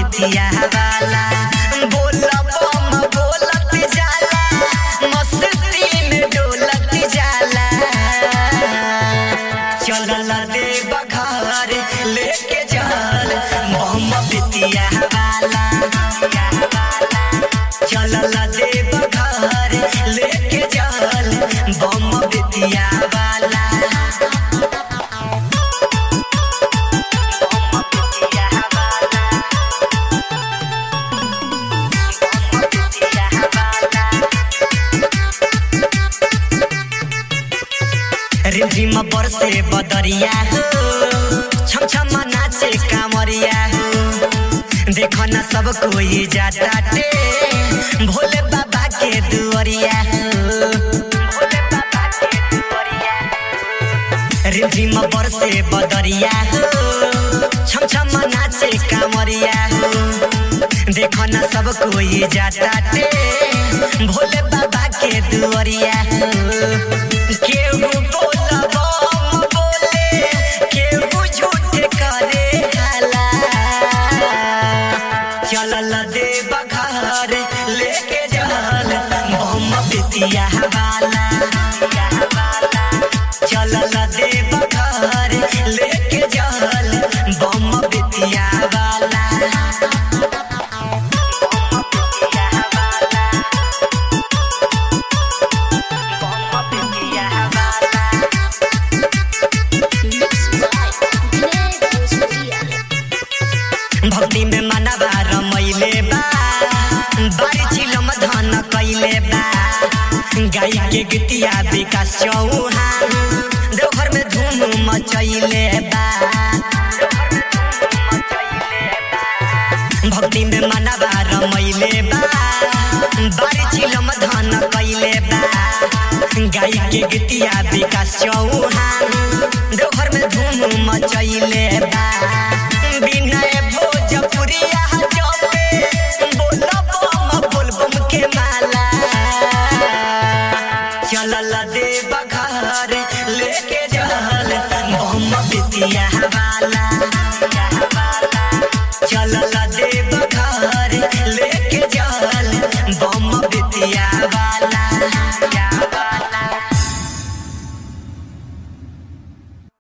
बेतिया वाला बोल बम बोलत जाला मस्ती में डोलत जाला चलल देव घर लेके चल बम बेतिया वाला चलल देव घर लेके चल बम बेतिया वाला रिमझिम बरसे बदरिया हो छम छम नाचे कांवरिया हो देखो न सब कोई जाता टे भोले बाबा के दुआरिया हो भोले बाबा के दुआरिया रिमझिम बरसे बदरिया हो छम छम नाचे कांवरिया हो देखो न सब कोई जाता टे भोले बाबा के दुआरिया हो केहू बोला बम बोले केहू झूठ करे हाला चलल देव घर लेके जल बम बेतिया वाला चलल देव घर लेके जल बम बेतिया वाला भक्ति में मनवा रमैले बा बारी चिलम धन कैले बा गाय के गीतिया विकास चौहान देवघर में धूम मचैले बा भक्ति में मनवा रमैले बा बारी चिलम धन कैले बा गाय के गीतिया विकास चौहान देवघर में धूम मचैले बा